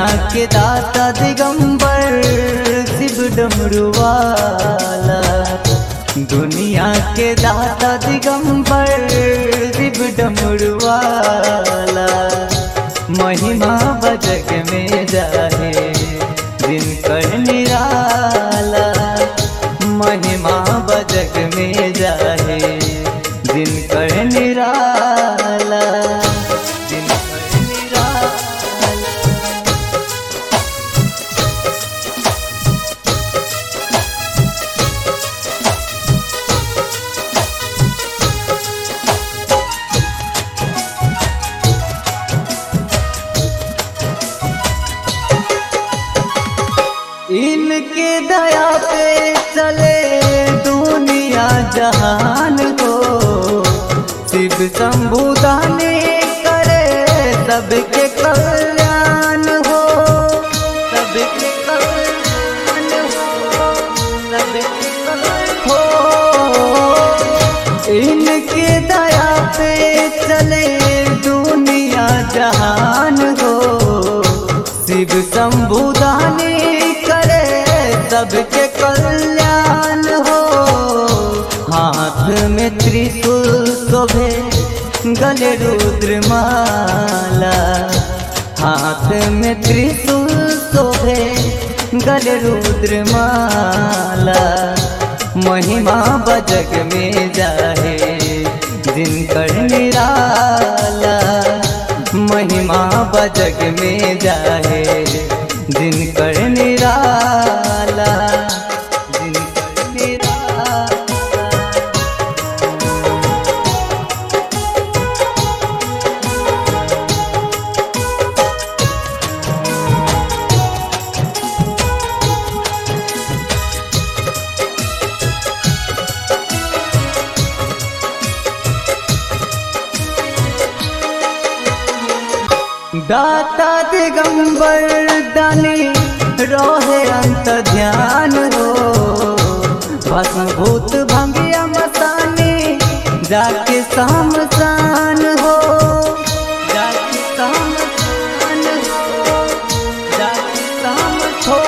के दाता दिगंबर शिव डमरुवाला दुनिया के दाता दिगंबर शिव डमरुवाला महिमा बजग में जाहे दिन कर निराला महिमा बजग में जाहे दिन कर निराला दिन कर निराला इनके दया पे चले दुनिया जहान को शिव शंभुदानी करे सबके कल्याण हो सबके कल्याण हो सबके कल्याण हो इनके दया पे चले दुनिया जहान हो शिव शंभुदानी करे सबके कल्याण हो हाथ में त्रिशूल शोभे गले रुद्र माला हाथ में त्रिशूल शोभे गले रुद्र माला महिमा बजग में जाहे दिन कर निराला महिमा बजग में जाहे दिन कर निराला दिन कर निराला दाता दिगंबर दानी रोहे अंत ध्यान हो भस्म भूत भंगिया मसानी जाके सामसान हो जाके सामसान हो जाके साम हो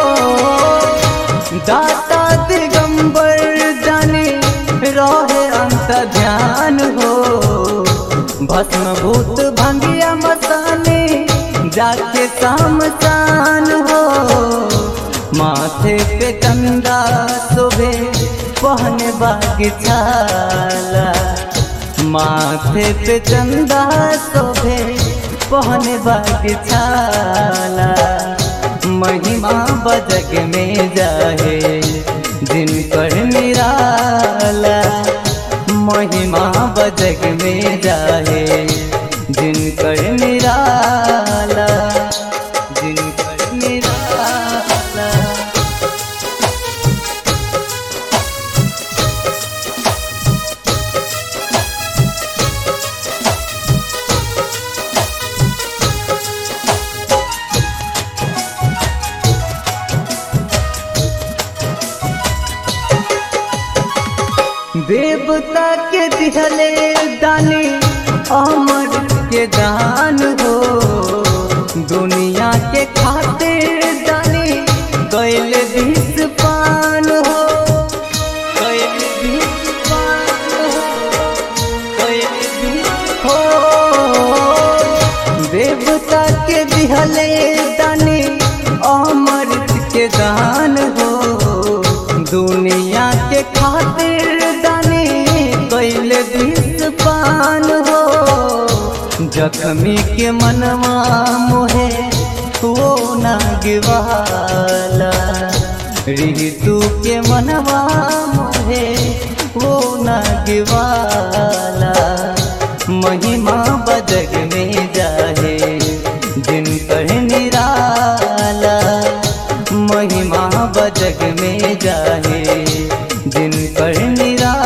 दाता दिगंबर दानी रोहे अंत ध्यान हो भस्म भूत भंगिया मसाने जाके सामसान हो माथे पे चंदा शोभे पहने बाग छाला माथे पे चंदा शोभे पहने बाग छाला महिमा बजग में जाहे दिन कर निराला महिमा बजग में जाहे दिन कर निराला दिन कर निराला देवता के दिहले दानी अमर के दान हो दुनिया के खातिर दानी कैल विष पान हो कैल विष पान हो कैल विष हो देवता के दिहले दानी अमृत के दान हो दुनिया के खातिर दानी कैल विष पान हो जख्मी के मनवा मोहे वो नागवाला ऋतु के मनवा मोहे वो नागवाला महिमा बजग में जाहे दिन कर निराला महिमा बजग में जाहे दिन कर निराला